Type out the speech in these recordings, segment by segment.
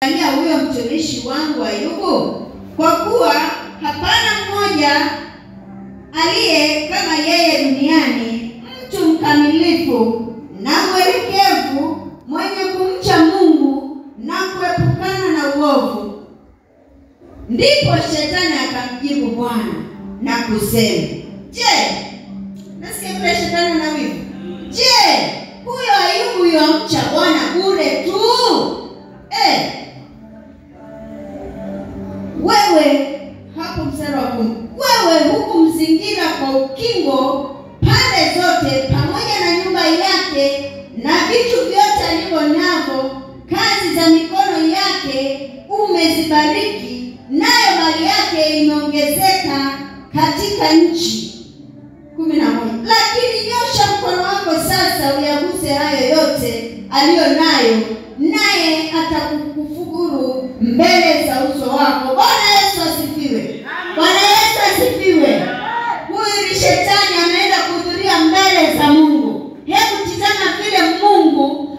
Angalia huyo mtumishi wangu Ayubu, kwa kuwa hapana mmoja aliye kama yeye duniani, mtu mkamilifu na mwelekevu, mwenye kumcha Mungu na kuepukana na uovu. Ndipo shetani akamjibu Bwana na kusema, je, nasikia vile shetani ana wivu. Je, huyo Ayubu yamcha Bwana bure tu? Eh, wewe hapo mstari wa kumi, wewe huku mzingira kwa ukingo pande zote, pamoja na nyumba yake na vitu vyote alivyo navyo, kazi za mikono yake umezibariki, nayo mali yake imeongezeka katika nchi. kumi na moja. Lakini nyosha mkono wako sasa uyaguse hayo yote aliyo nayo, naye atakukufuru mbele za uso wako. Bwana Yesu asifiwe! Bwana Yesu asifiwe! Huyu ni shetani ameenda kuhudhuria mbele za Mungu. Hebu tizama vile Mungu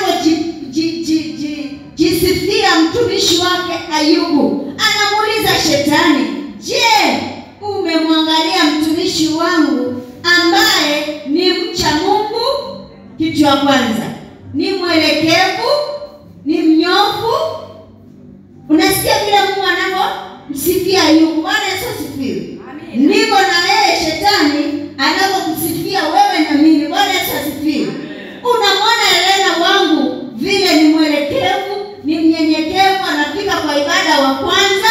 anavyojisifia mtumishi wake Ayubu. Anamuuliza shetani, je, umemwangalia mtumishi wangu ambaye ni mcha Mungu? Kitu cha kwanza ni mwelekevu, ni mnyofu. Unasikia vile Mungu anavyomsifia Ayubu. Bwana Yesu asifiwe. Ndivyo na wewe shetani anavyokusifia wewe na mimi. Bwana Yesu asifiwe. Unamwona Elena wangu vile ni mwelekevu, ni mnyenyekevu, anafika kwa ibada wa kwanza.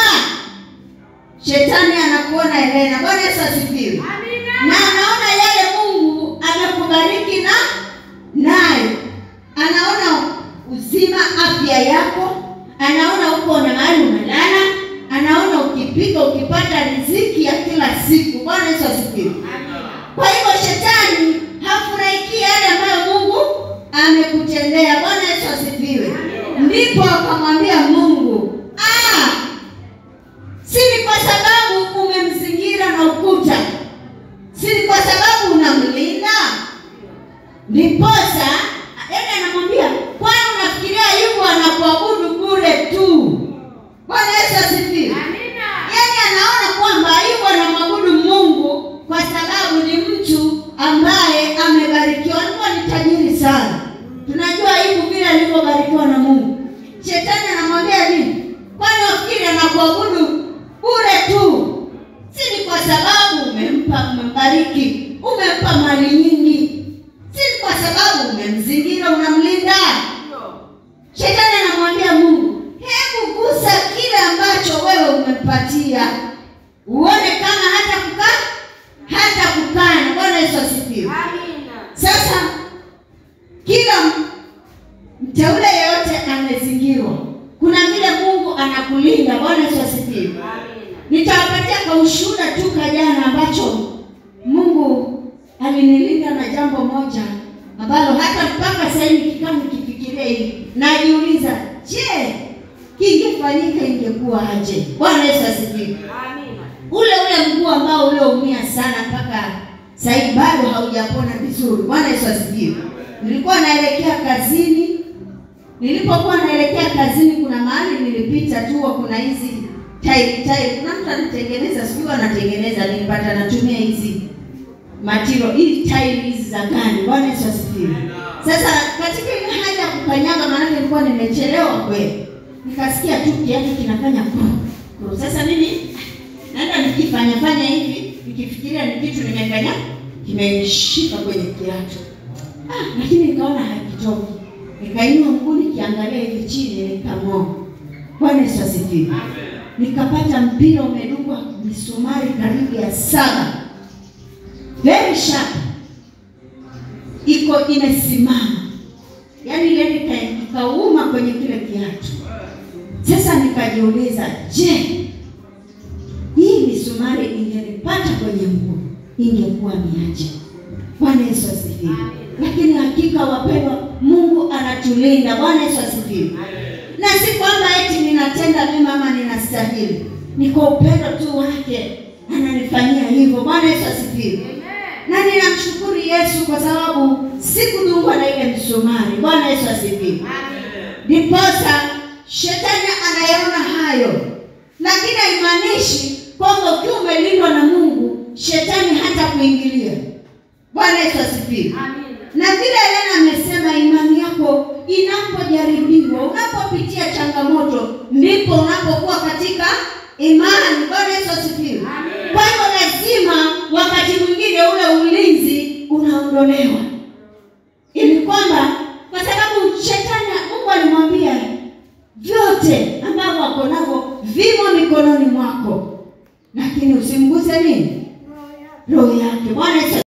Shetani anakuona Elena. Bwana Yesu asifiwe. Na anaona yale Mungu amekubariki na nayo, anaona uzima, afya yako, anaona uko na mahali umelala, anaona ukipika, ukipata riziki ya kila siku. Bwana Yesu asifiwe. Kwa hivyo shetani hafurahiki yale ambayo Mungu amekutendea. Bwana Yesu asifiwe. Ndipo akamwambia Mungu, ah, si ni kwa sababu umemzingira na ukuta, si ni kwa sababu unamlinda. Ndiposa yaani anamwambia, kwani unafikiria Ayubu anakuabudu bure tu? Bwana Yesu asifiwe. Yaani anaona kwamba Ayubu anamwabudu Mungu kwa sababu ni mtu ambaye amebarikiwa. Alikuwa ni tajiri sana. Tunajua Ayubu vile alivyobarikiwa na Mungu. Shetani anamwambia nini? Kwani wafikiri anakuabudu bure tu? Si ni kwa sababu umempa, umembariki, umempa mali nyingi, si ni kwa sababu umemzingira, unamlinda. Shetani anamwambia Mungu, hebu gusa kile ambacho wewe umempatia, uone kama hata kukaa hata kukana. Bwana Yesu asifiwe. Sasa kila mteule yeyote amezingirwa, kuna vile Mungu anakulinda. Bwana Yesu asifiwe. Nitawapatia kwa ushuhuda tu kajana ambacho Mungu alinilinda na jambo moja ambalo hata mpaka sasa hivi kama nikifikiria hivi najiuliza, je, kingefanyika ingekuwa aje? Bwana Yesu asifiwe. Ule ule mguu ambao ulioumia sana mpaka sasa hivi bado haujapona vizuri. Bwana Yesu asifiwe. Nilikuwa naelekea kazini, nilipokuwa naelekea kazini, kuna mahali nilipita tu, kuna hizi tairi tairi, kuna mtu anatengeneza, sijui anatengeneza, nilipata natumia hizi matiro hii tairi hizi za gani. Bwana Yesu asifiwe. Sasa katika ile hali ya kukanyaga, maanake nilikuwa nimechelewa kweli, nikasikia tu kiatu kinafanya kuru kuru. Sasa mimi naenda nikifanya fanya hivi, nikifikiria ni kitu nimefanya kimenishika kwenye kiatu, ah, lakini nikaona hakitoki, nikainua mguu nikiangalia hivi chini, nikang'oa. Bwana Yesu asifiwe. Nikapata mpira umedungwa misumari karibu ya saba very sharp, iko imesimama, yaani ile nika- ikauma kwenye kile kiatu. Sasa nikajiuliza, je, hii misumari ingenipata kwenye mguu ingekuwa ni aje? Bwana Yesu asifiwe. Lakini hakika wapendwa, Mungu anatulinda. Bwana Yesu asifiwe. Na si kwamba eti ninatenda mema ama ninastahili, ni kwa upendo tu wake ananifanyia hivyo. Bwana Yesu asifiwe. Na ninamshukuru Yesu kwa sababu sikudungwa na ile msumari. Bwana Yesu asifiwe. Ndiposa shetani anayaona hayo, lakini haimaanishi kwamba ukiwa umelindwa na Mungu shetani hata kuingilia. Bwana Yesu asifiwe. Na vile Elena amesema, imani yako inapojaribiwa, unapopitia changamoto, ndipo unapokuwa katika imani. Bwana Yesu asifiwe. Kwa hivyo lazima wakati mwingine ule ulinzi unaondolewa, ili kwamba kwa sababu shetani, Mungu alimwambia vyote ambavyo wako navyo vimo mikononi mwako, lakini usimguse nini? Roho yake. Bwana Yesu